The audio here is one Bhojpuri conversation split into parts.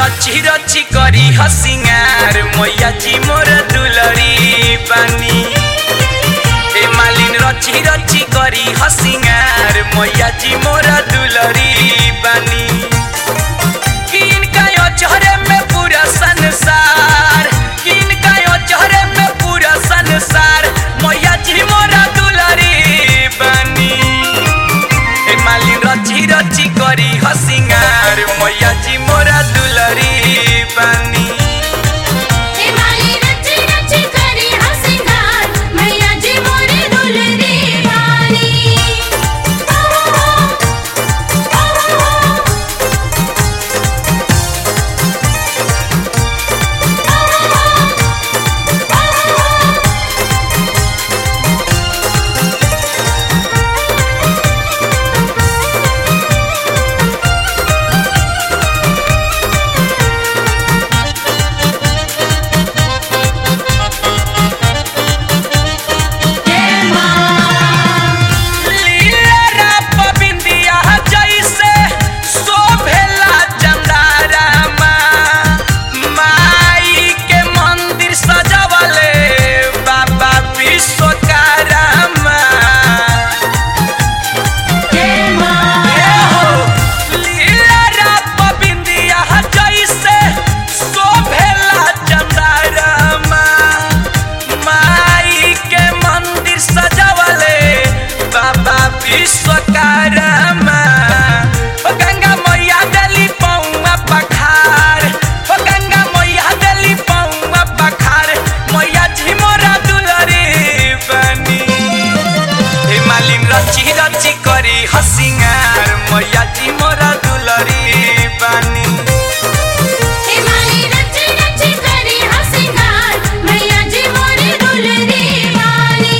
रची रची करी हसिंगार मैया जी मोर दुलरी बानी ए मालिन रची रची करी हसिंगार मैया जी मोर दुलरी बानी किनका यो चेहरे में पूरा संसार किनका यो चेहरे में पूरा संसार मैया जी मोर दुलरी बानी ए मालिन रची रची करी हसिंगार मैया जी मोरा दुलरी बानी हे माली रची रची करी हसिंगार मैया जी मोरे दुलरी वाली लीला पबिंदिया जैसे शोभेला चंदारामा माई के मंदिर सजवले बाबा विश्वकर्मा ए हो लीला पबिंदिया जैसे शोभेला चंदारामा माई के मंदिर सजवले बाबा विश्वकर्मा ओ गंगा मैया देली पौआ पखार ओ गंगा मैया देली पौआ पखार मैया जी मोरा दुलरी बनी हे मालिन रची रची करी हसिंगार मैया जी मोरा दुलरी बनी हे माली रची रची करी हसिंगार मैया जी मोरे दुलरी वाली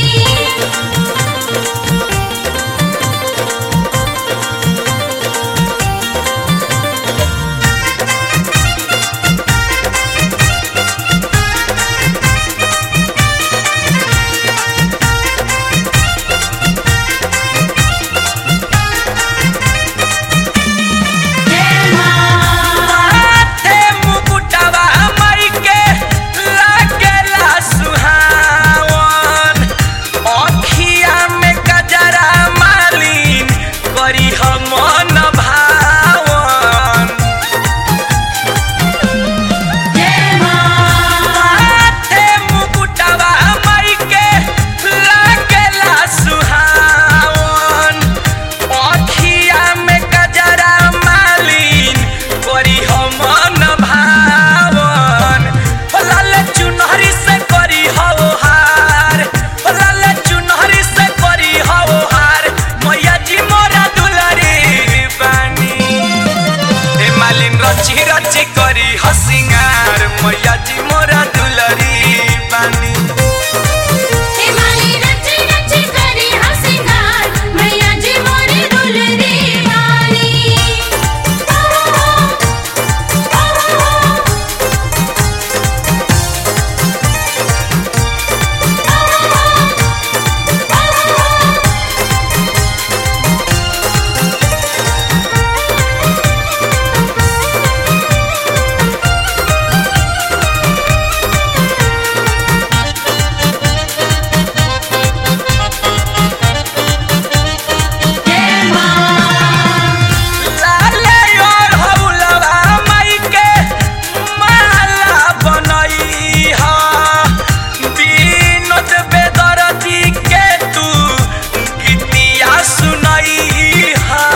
माथे मुकुटवा मई के लागेला सुहावन अखिया में गजरा मालिन करी हम मन भावन माथे मुकुटवा मई के लागेला सुहावन अखिया में गजरा मालिन करी हम मन भावन ओ लाल चुनहरी से करी हो हार ओ लाल चुनहरी से करी हो हार मैया जी मोरा दुलरी बानी ए मालिन रची रची करी हसिंगार मैया जी मोरा दुलरी बानी हे माली रची रची करी हसिंगार मैया जी मोरे दुलरी वाली लाले और हौलवा मई के माला बनई हा विनोद बेदरती के तू गीतिया सुनई हा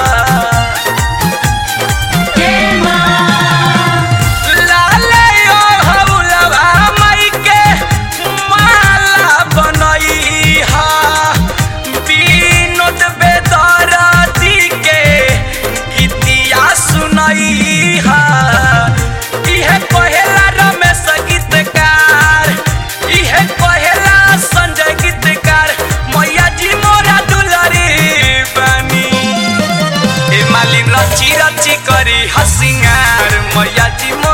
लाले और हौलवा मई के माला बनई हा विनोद बेदरती के गीतिया सुनई हा इहे कहेला रमेश गीतकार इहे कहेला संजय गीतकार मैया जी मोरा दुलरी बनी ए मालिन रची रची करी हसिंगार मैया जी